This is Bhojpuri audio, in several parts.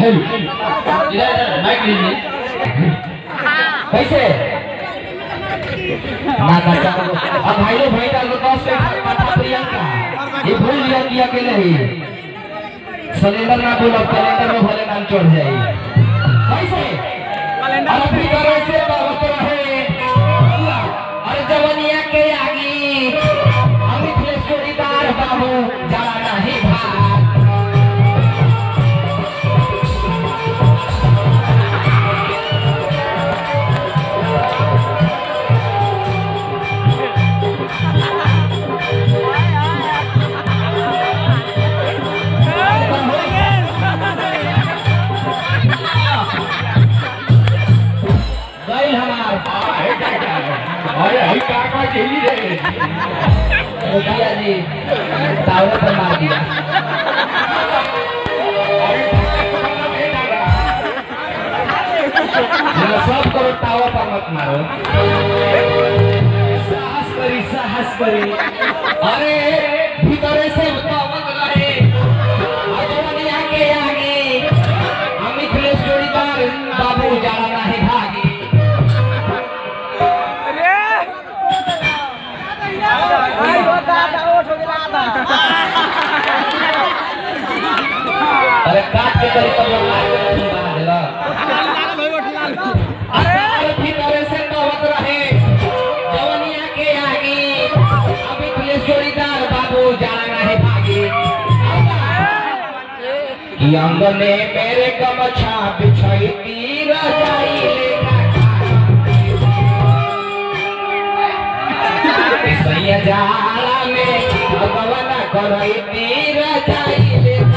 इधर इधर माइक लीजिए कैसे ना ना चलो अब भाई लोग भाई का दस से माता प्रियंका ये भूल लिया कि अकेले ही सिलेंडर ना बोलो कैलेंडर में भले नाम चढ़ जाए कैसे अरे भी करे से बहुत रहे अरे जवनिया के आगी अमित ले चोरीदार बाबू जाला नहीं भाग गई हमार अरे हई का का खेली रे अरे भैया जी टावर पर मार दिया ये सब करो टावर पर मत मारो साहस करी साहस करी अरे भीतरे से बतावत रहे अजवनिया के आगे अमित जोड़ीदार बाबू जाला नाही भागी अरे काट के करी तब लोग लाल के फूल बना देला अरे भीतर से कहत रहे जवनिया के आगे अभी पुलिस जोड़ीदार बाबू जाना नहीं भागी कि अंगने मेरे गमछा बिछाई तीर जाई लेखा सैया जाला में भगवान करई तीर जाई लेखा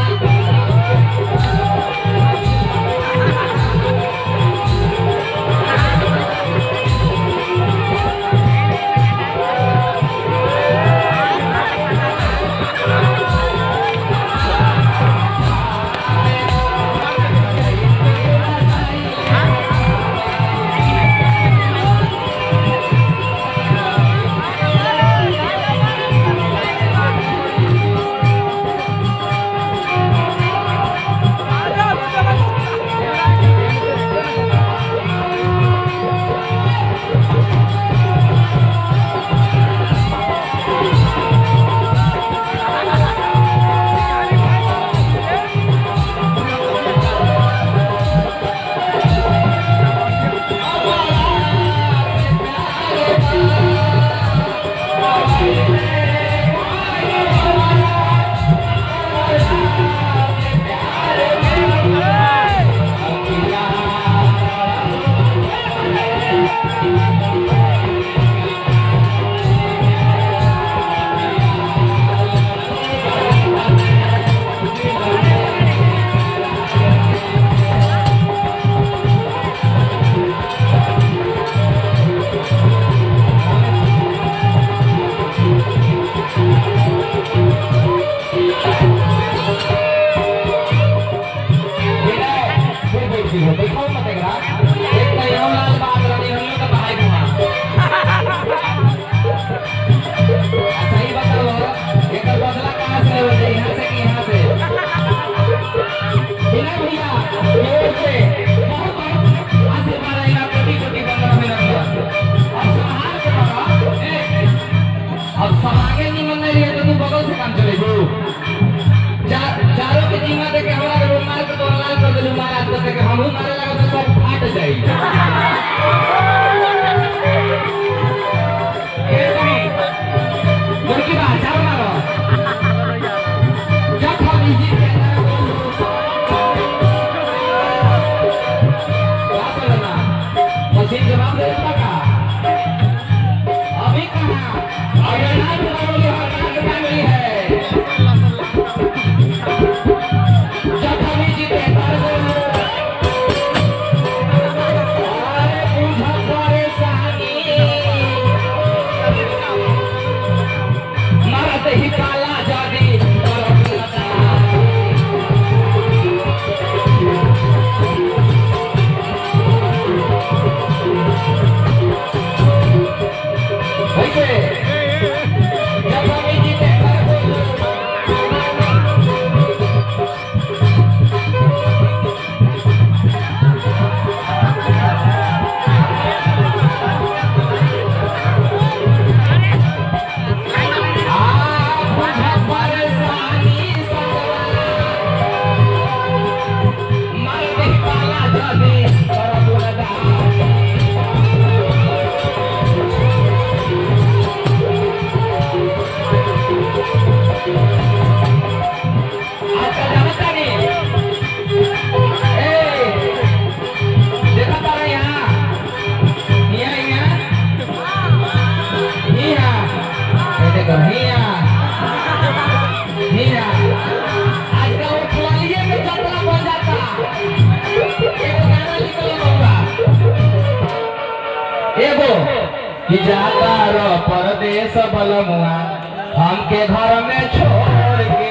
एगो कि जाता रो परदेश बलमुआ हमके घर में छोड़ के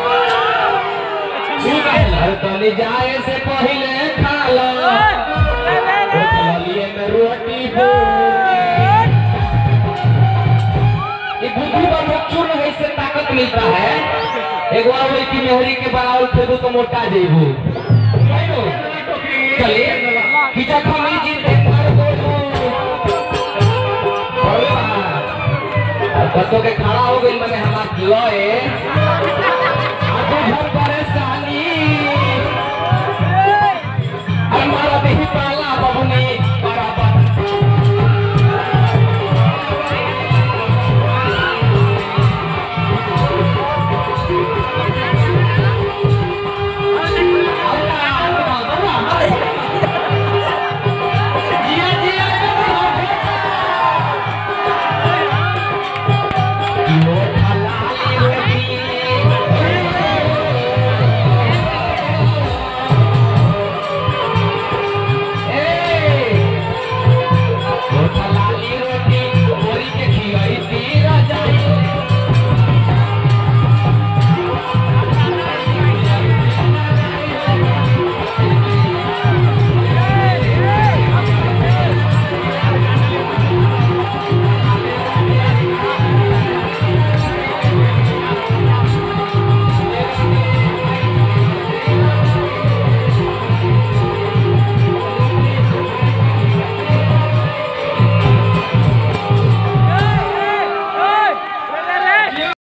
अरे तनी जाए से पहले खा लो लिए में रोटी ये बुद्धि पर लोग चूर्ण है इससे ताकत मिलता है एक बार वही की मेहरी के बनावल खेदू तो मोटा जेबू चलिए कि जब हम ही जीते मर दो बच्चों के खड़ा हो गई मैंने हमारा लॉए आगे घर परेशान